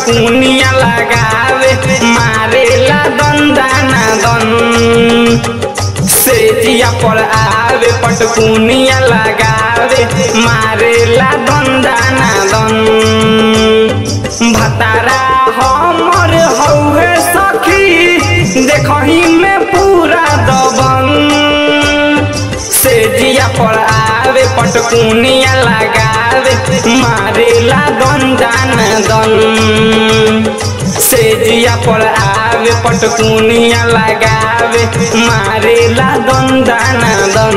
पटकुनिया लगावे मारेला दंदाना दन से जिया पर आवे पटकुनिया लगावे मारेला दंदाना दन भतारा हमर हौहे सखी देखही में पूरा दबन से जिया पर आवे पटकुनिया लगावे मारेला दंदान दन से जिया पर आवे पटकुनिया लगावे मारेला दंदान दन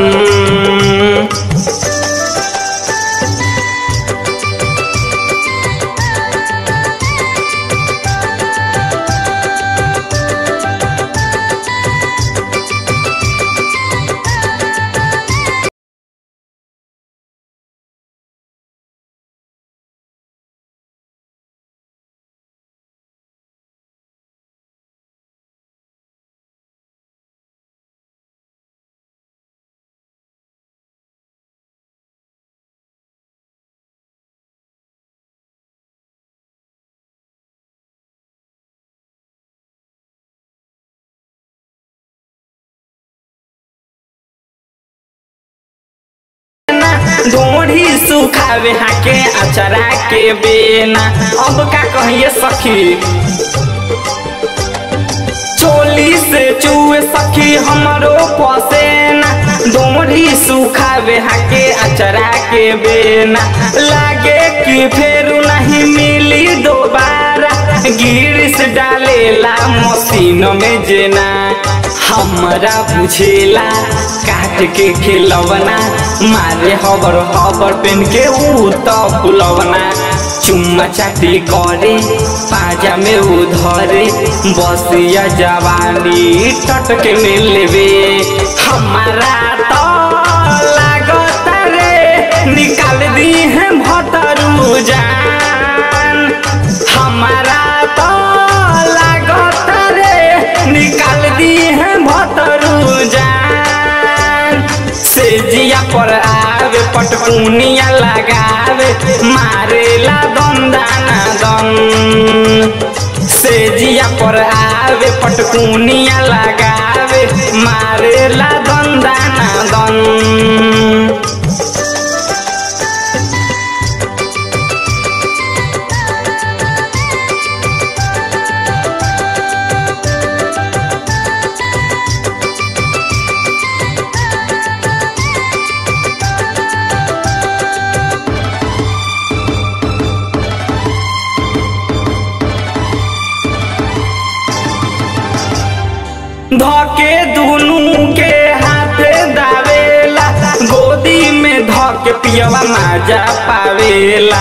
ढोढ़ी सुखावे हाके अचरा के बेना अब का कहिए सखी चोली से चूहे सखी हमरो पसेना डोरी सुखावे हाके अचरा के बेना लागे कि फेर नहीं मिली दोबारा गिरिस डालेला मशीन में जेना हमरा बुझेला काट के खिलवना मारे हबर हबर पेन के ऊ तो फुलवना चुम्मा चाटी करे पाजा में उधरे बसिया जवानी टटके में लेवे हमारा तो लागत रे निकाल दी है भतरू जान हमारा तो लागत रे निकाल दी है भतरू जान से जिया पर आवे पटकुनिया लगावे मारेला दंदाना दन से जिया पर आवे पटकुनिया लगावे मारेला दंदाना दन धके दुनू के हाथ दावेला गोदी में धके पियवा माजा पावेला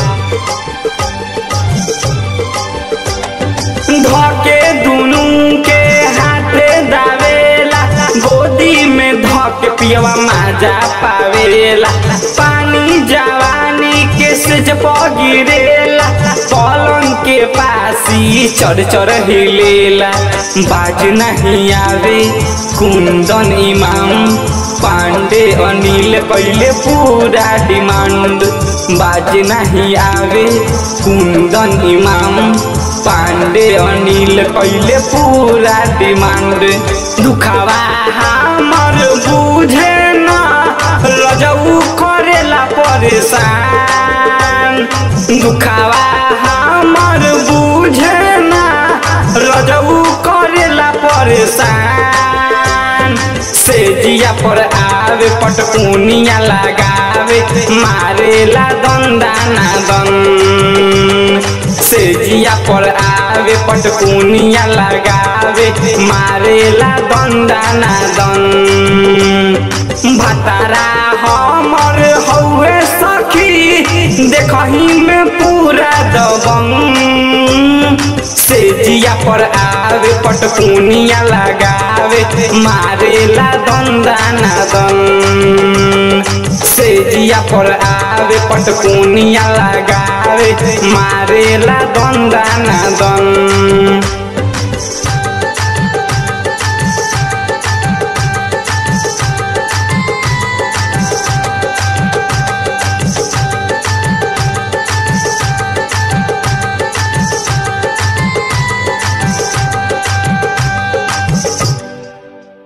धके दुनू के हाथ दावेला गोदी में धके पियवा माजा पावेला पानी जवानी के सेज गिरेला पलंग के पासी चढ़ चढ़ हिलेला बाज नहीं आवे कुंदन इमाम पांडे अनिल कैले पूरा डिमांड बाज नहीं आवे कुंदन इमाम पांडे अनिल कैले पूरा डिमांड दुखावा हमर बुझे ना रजऊ करेला परेशान दुखावा हमर बुझे ना रजऊ करेला परेशान से जिया पर आवे पटकुनिया लगावे मारेला दंदाना दन से जिया पर आवे पटकुनिया लगावे मारेला दंदाना दन भतारा हमर हौवे सखी देखही में पूरा दबंग से जिया पर आवे पटकुनिया लगावे मारेला दंदाना दन से जिया पर आवे पटकुनिया लगावे मारेला दंदाना दन